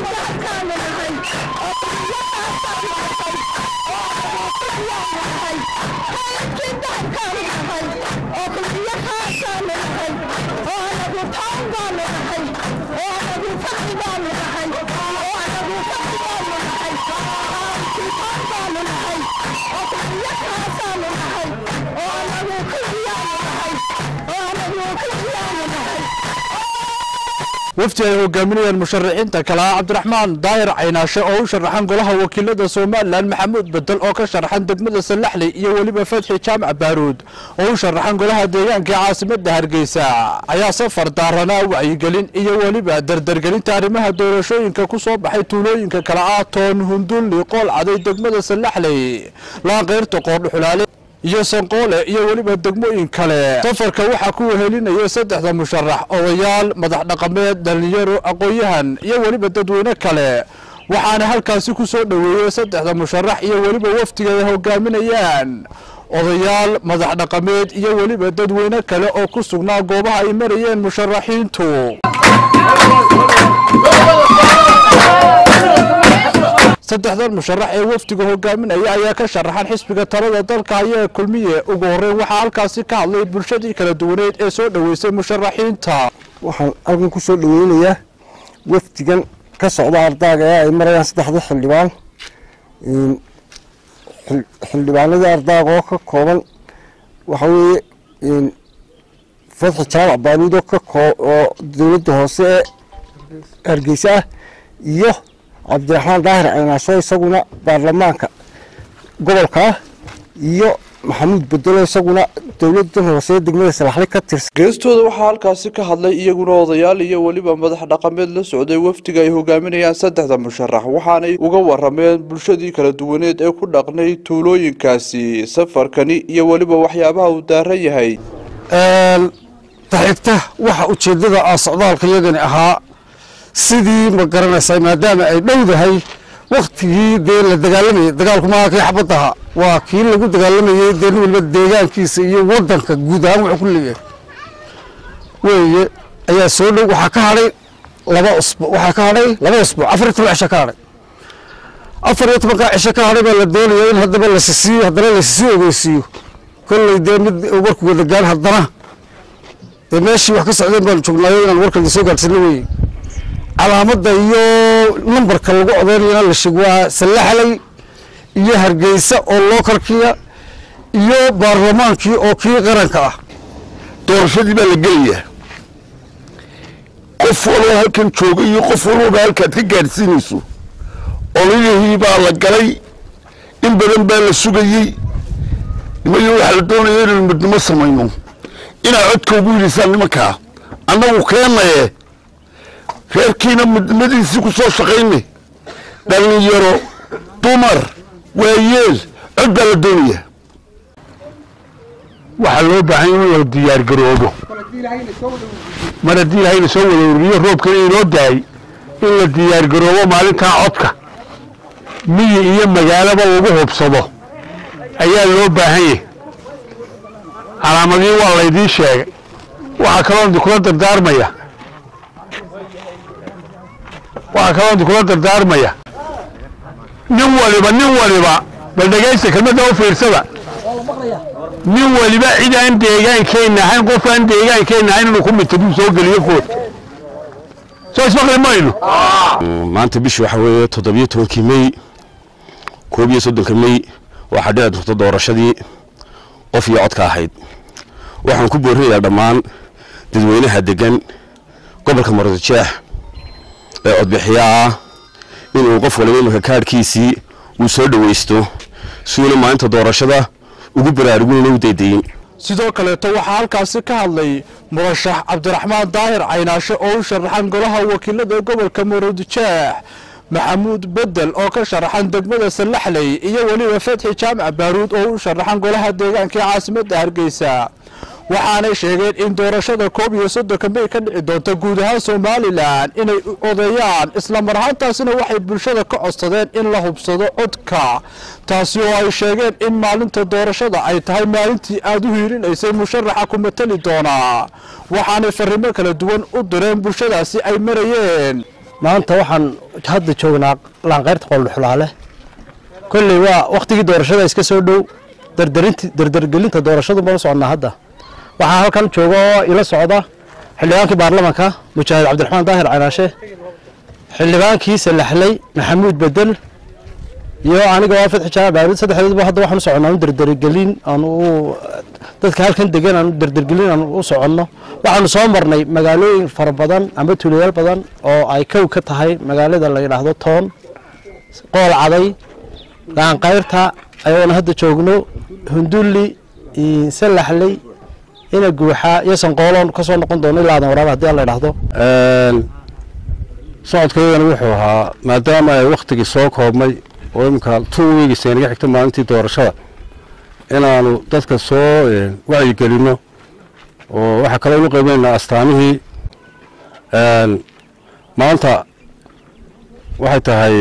wafdi ay hogaaminayaan musharaxiinta kale ah cabdiraxmaan daahir caynaashe oo u sharaxan golaha wakiilada somalilan maxamuud bedel oo ka sharaxan degmada salaxley iyo weliba fadxi jaamac baaruud oo u sharaxan golaha deegaanka caasimada hargeysa ayaa safar daaranaa wacyigelin iyo weliba dardargelinta arrimaha doorashooyinka ku soo baxay tuulooyinka kale ah toon hundulli qool caday degmada salaxley laanqeyrta qoordhuxulaale iyo sanqoole iyo weliba degmooyin kale safarka waxaa ku wehelinaya saddexda musharax odayaal madax dhaqameed dhalinyaro aqoon-yahan iyo weliba dadweyne kale waxaana halkaasi ku soo dhoweeyey saddexda musharax iyo weliba wafdiga ay hogaaminayaan odayaal madax dhaqameed iyo weliba dadweyne kale oo ku sugnaa goobaha ay marayeen musharaxiintu saddexdan musharax ee wafdiga hogaaminaya ayaa ka sharaxan xisbiga talada dalka haya kulmiye ugu horeyn waxaa halkaasi ka hadlay bulshadii kala duwaneed ee soo dhoweysay musharaxiinta waxaan halkan ku soo dhaweynayaa wafdigan ka socda ardaaga ee ay marayaan saddexda xildhibaan xildhibaanadii ardaaga oo ka kooban waxa weeye fadxi jaamac baaruud oo ka oo dowladda hoose ee hargeysa ah iyo cabdiraxmaan daahir caynaasho isaguna baarlamaanka gobolka ah iyo maxamuud bedelo isaguna dowladan hoose degmada salaxle ka tirsan geestooda waxaa halkaasi ka hadlay iyaguna odayaal iyo weliba madax dhaqameed la socday wafdiga ay hogaaminayaan saddexda musharax waxaanay uga warameen bulshadii kala duwaneed ee ku dhaqnay tuulooyinkaasi safarkani iyo weliba waxyaabaha uu daaran yahay taxigta waxa ujeedada ah socdaalka iyagani ahaa sidii ma garanaysaa maadaama ay dhowdahay waktigii dee la dagaalamayay dagaalku maaha kii xabadaha waa kii lagu dagaalamayey dee nin waliba deegaankiisa iyo wadanka guud ahaan wuxuu ku leeyahay weeye ayaa soo dhow waxaa ka hadhay laba usbuuc waxaa ka hadhay laba usbuuc afar iyo toban cisho ka hadhay afar iyo tobankaa cisho ka hadhay baa la doonaya in haddaba lasisiiyo haddana lasisii ogeysiiyo kolley dee mid warku wada gaan haddana dee meeshii wax ka socdeen baanu joognaayo inaan warka lasoo gaadhsano weeye calaamadda iyo nambarka lagu odaynayana la sheeg waa sallaxley iyo hargeysa oo lookalkiya iyo baarlamaankii oo kii qaranka ah doorashadii baa la gelayaa qof walba halkan jooga iyo qof walbaba halkaad ka gaadhsiinayso ololihii baa la galay in badan baa la sugayey nimayo waxaa la doonaya inaynu midnimo samayno inaad codka ugu yidhisaan nimankaa annagu keenaye reerkiina midnimadiisii ku soo shaqayne dhallinyaro dumar waayeel cod baa la doonaya waxaa loo baahan in la diyaargaroobo mar haddii ilahayna soo wada ururiyo roobkana inoo daay in la diyaargaroobo maalintaa codka miyi iyo magaalaba lagu hubsado ayaa loo baahan yahay calaamadii waa laydiin sheegay waxaa kaloo kula dardaarmaya waxaa kaloo kula dardaarmaya nin waliba nin waliba bal dhegaysta kelmadda u fiirsada nin waliba cid aan deegaankeenna ahayn qof aan deegaankeenna ahayn inuu ku mitaduu soo geliyo food soo ismaqli mayno maanta bishii waxaa weeye toddobiyo tobankii mey koob iyo soddonka mey waxaa dhici doonta doorashadii qof iyo codka ahayd waxaan ku boorinayaa dhammaan dadweynaha degan gobolka marodijeex ee codbixiyaa ah inuu qof waliba iminka kaadhkiisii uu soo dhowaysto suuna maalinta doorashada ugu baraarugin u daydayin sidoo kaleeto waxaa halkaasi ka hadlay murashax cabdiraxmaan daahir caynaashe oo u sharaxan golaha wakiilada gobolka marodijeex maxamuud bedel oo ka sharaxan degmada salaxley iyo weliba fadxi jaamac baaruud oo u sharaxan golaha deegaanka ee caasimadda hargeysa waxaanay sheegeen in doorashada koob iyo soddonka mey ka dhici doonta guud ahaan somalilan inay odeeyaan islamar ahaantaasina waxay bulshada ka codsadeen in la hubsado codka taasi oo ay sheegeen in maalinta doorashada ay tahay maalintii aada u hiirinaysay musharaxa ku matali doonaa waxaanay farrimo kala duwan u direen bulshadaasi ay marayeen maanta waxaan hadda joognaa laanqeyrta qoldhuxulaale kolley waa wakhtigii doorashada iska soo dhow dardarinti dardargelinta doorashadu baan u soconnaa hadda waxaa halkan jooga oo ila socda xildhibaankii baarlamanka mujaahid cabdiraxmaan daahir canaashe xildhibaankii salaxley maxamuud bedel iyo aniga waa fadxi jaamac baaruud saddexdeedba hadda waxaan u soconnaa un dardargelin aan u dadka halkan degan aan dardargelin aan u soconno waxaanu soo marnay magaalooyin fara badan ama tuulayaal badan oo ay kow ka tahay magaalada la yidhaahdo toon qool caday gaanqayrta ayagoona hadda joogno hundulli salaxley ina guuxaa iyo sanqooloon ka soo noqon doono ilaa adan waraaba haddii aan la idhaahdo socodkaydana wuxuu ahaa maadaama ay wakhtigii soo koobmay oo iminka two weeks naga xigta maalintii doorashada inaanu dadka soo wacyigelinno oo waxaa kaloo inu qaybaynaa astaamihii maanta waxay tahay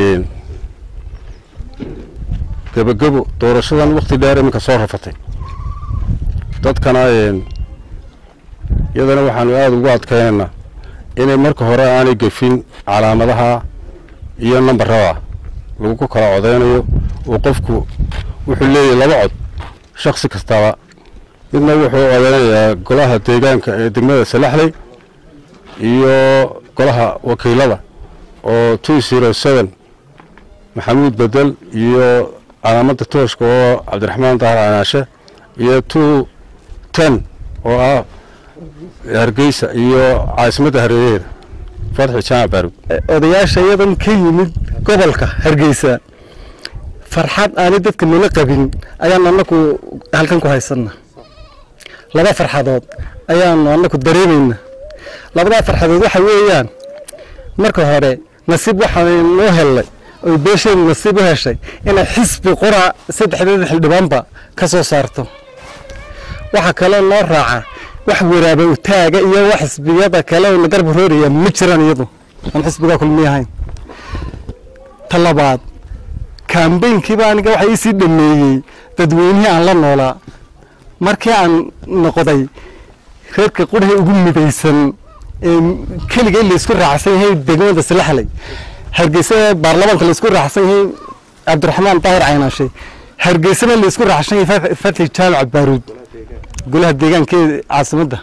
gebagebo doorashadan wakhti dheer iminka soo rafatay dadkana iyadana waxaanu aada ugu adkaynaynaa inay marka hore aanay gefin calaamadaha iyo nambarada lagu kala codeynayo oo qofku wuxuu leeyahay laba cod shaksi kastaba midna wuxuu odeynayaa golaha deegaanka ee degmada salaxley iyo golaha wakiilada oo two zero seven maxamuud bedel iyo calaamadda tooshka oo cabdiraxmaan dahar canaashe iyo two ten oo ah hargeysa iyo caasimadda hareeraheeda fatxi jaamac baarud odayaasha iyadan ka yimid gobolka hargeysa farxad aanay dadka nala qabin ayaan anaku halkan ku haysana laba farxadood ayaanu anaku dareemayna labadaa farxadood waxa weeyaan marka hore nasiib waxaan noo hellay oy beesheenu nasiib u heshay inay xisbi qura saddexdeeda xildhibaanba ka soo saarto waxaa kaloo noo raaca wax waraaba utaaga iyo wax xisbiyada kale oo nagarba rooraya ma jiraan iyadu aan xisbigaa kulmi ahayn ta labaad kambaynkiiba aniga waxa iisii dhameeyey dadweynihii aan la noolaa markii aan noqday reerka qurhi ugu midaysan ee keliga in laysku raacsan yahay degmada salaxley hargeysa baarlamaanka laysku raacsan yahay cabdiraxmaan daahir caynaashe hargeysana laysku raacsan yahay fatxi jaamac baaruud golaha deegaankeeda caasimadda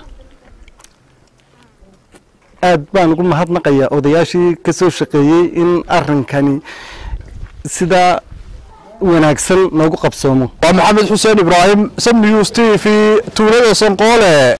aad baan ugu mahadnaqayaa odayaashii ka soo shaqeeyey in arrinkani sidaa wanaagsan noogu qabsoomo waa maxamed xuseen ibraahim sam news t v tuulada sanqoole